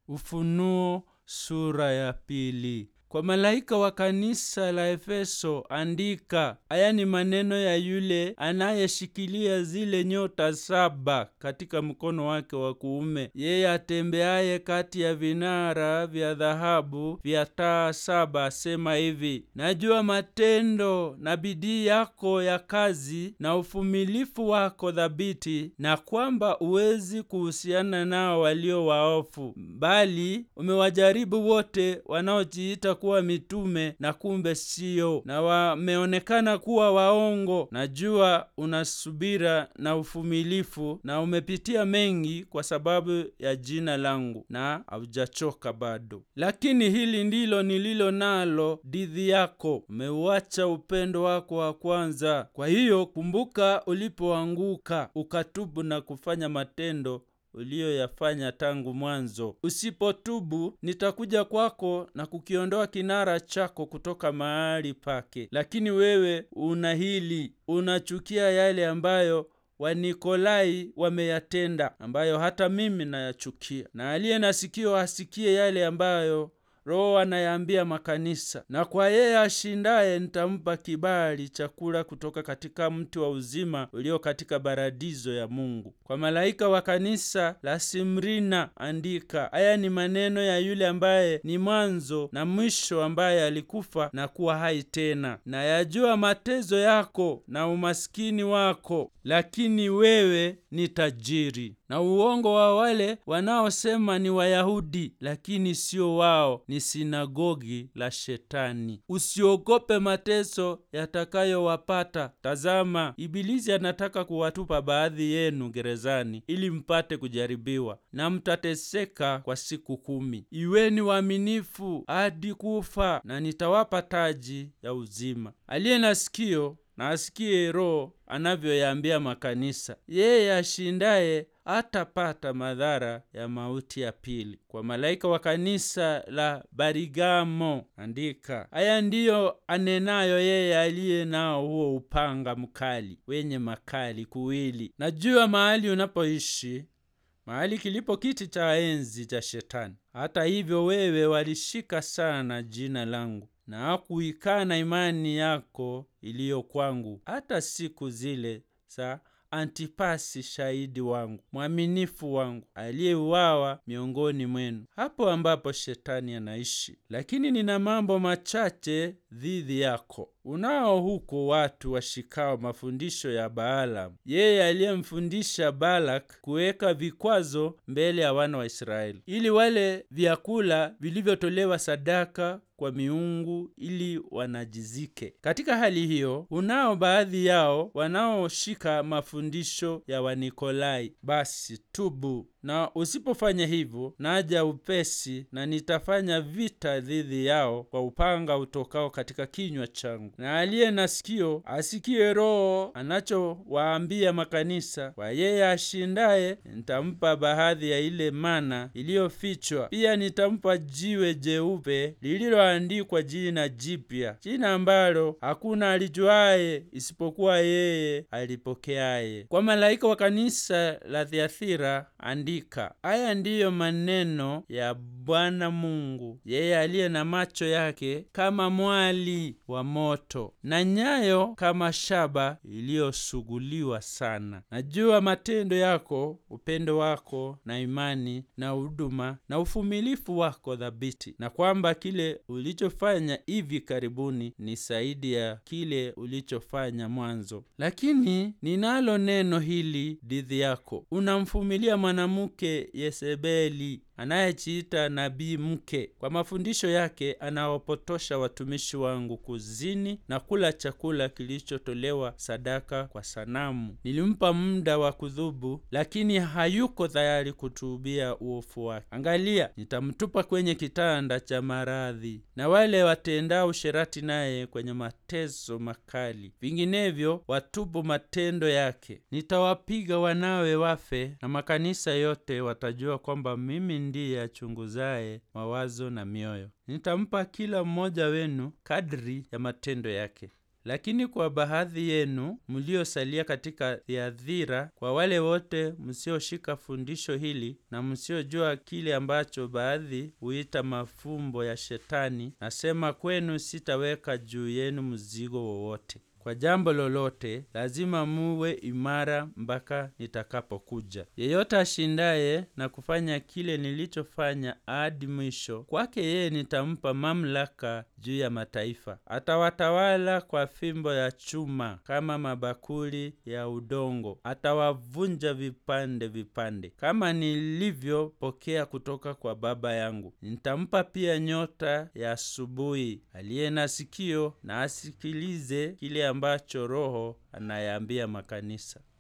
Ufunuo sura ya pili. Kwa malaika wa kanisa la Efeso andika, haya ni maneno ya yule anayeshikilia zile nyota saba katika mkono wake wa kuume, yeye atembeaye kati ya vinara vya dhahabu vya taa saba, asema hivi: najua matendo na bidii yako ya kazi na uvumilivu wako thabiti, na kwamba huwezi kuhusiana nao walio waofu, bali umewajaribu wote wanaojiita kuwa mitume na kumbe siyo, na wameonekana kuwa waongo. Najua una subira na uvumilivu, na umepitia mengi kwa sababu ya jina langu, na haujachoka bado. Lakini hili ndilo nililo nalo dhidi yako, umeuacha upendo wako wa kwanza. Kwa hiyo kumbuka ulipoanguka, ukatubu na kufanya matendo uliyoyafanya tangu mwanzo. Usipotubu, nitakuja kwako na kukiondoa kinara chako kutoka mahali pake. Lakini wewe una hili, unachukia yale ambayo Wanikolai wameyatenda, ambayo hata mimi nayachukia. Na aliye na sikio asikie yale ambayo Roho anayaambia makanisa. Na kwa yeye ashindaye nitampa kibali chakula kutoka katika mti wa uzima ulio katika paradiso ya Mungu. Kwa malaika wa kanisa la Simrina andika, haya ni maneno ya yule ambaye ni mwanzo na mwisho, ambaye alikufa na kuwa hai tena. Na yajua mateso yako na umaskini wako, lakini wewe ni tajiri, na uongo wa wale wanaosema ni Wayahudi, lakini sio wao, ni sinagogi la Shetani. Usiogope mateso yatakayowapata. Tazama, Ibilisi anataka kuwatupa baadhi yenu gerezani, ili mpate kujaribiwa, na mtateseka kwa siku kumi. Iweni waaminifu hadi kufa, na nitawapa taji ya uzima. Aliye na sikio na asikie Roho anavyoyaambia makanisa. Yeye ashindaye hatapata madhara ya mauti ya pili. Kwa malaika wa kanisa la Barigamo andika, haya ndiyo anenayo yeye aliye nao huo upanga mkali wenye makali kuwili. Najua mahali unapoishi, mahali kilipo kiti cha enzi cha Shetani. Hata hivyo, wewe walishika sana jina langu na hakuikana imani yako iliyo kwangu, hata siku zile za Antipasi shahidi wangu mwaminifu wangu, aliyeuawa miongoni mwenu, hapo ambapo Shetani anaishi. Lakini nina mambo machache dhidi yako. Unao huko watu washikao mafundisho ya Baalamu, yeye aliyemfundisha Balak kuweka vikwazo mbele ya wana wa Israeli, ili wale vyakula vilivyotolewa sadaka kwa miungu ili wanajizike. Katika hali hiyo, unao baadhi yao wanaoshika mafundisho ya Wanikolai. Basi tubu, na usipofanya hivyo, naja upesi, na nitafanya vita dhidi yao kwa upanga utokao katika kinywa changu. Na aliye na sikio asikie Roho anachowaambia makanisa. Kwa yeye ashindaye nitampa baadhi ya ile mana iliyofichwa, pia nitampa jiwe jeupe lililoandikwa jina jipya, jina ambalo hakuna alijuaye isipokuwa yeye alipokeaye. Kwa malaika wa kanisa la Thiatira andika, haya ndiyo maneno ya Bwana Mungu, yeye aliye na macho yake kama mwali wa moto na nyayo kama shaba iliyosuguliwa sana. Najua matendo yako, upendo wako na imani na huduma na uvumilivu wako thabiti, na kwamba kile ulichofanya hivi karibuni ni zaidi ya kile ulichofanya mwanzo. Lakini ninalo neno hili dhidi yako, unamvumilia mwanamke Yezebeli anayejiita nabii mke. Kwa mafundisho yake anawapotosha watumishi wangu kuzini na kula chakula kilichotolewa sadaka kwa sanamu. Nilimpa muda wa kudhubu, lakini hayuko tayari kutuubia uovu wake. Angalia, nitamtupa kwenye kitanda cha maradhi, na wale watendao usherati naye kwenye mateso makali, vinginevyo watubu matendo yake. Nitawapiga wanawe wafe, na makanisa yote watajua kwamba mimi ndiye achunguzaye mawazo na mioyo. Nitampa kila mmoja wenu kadri ya matendo yake. Lakini kwa baadhi yenu mliosalia katika Thiatira, kwa wale wote msioshika fundisho hili na msiojua kile ambacho baadhi huita mafumbo ya Shetani, nasema kwenu, sitaweka juu yenu mzigo wowote. Kwa jambo lolote lazima muwe imara mpaka nitakapokuja. Yeyote ashindaye na kufanya kile nilichofanya hadi mwisho, kwake yeye nitampa mamlaka juu ya mataifa. Atawatawala kwa fimbo ya chuma kama mabakuli ya udongo, atawavunja vipande vipande, kama nilivyopokea kutoka kwa Baba yangu. Nitampa pia nyota ya asubuhi. Aliye na sikio na asikilize kile ambacho Roho anayaambia makanisa.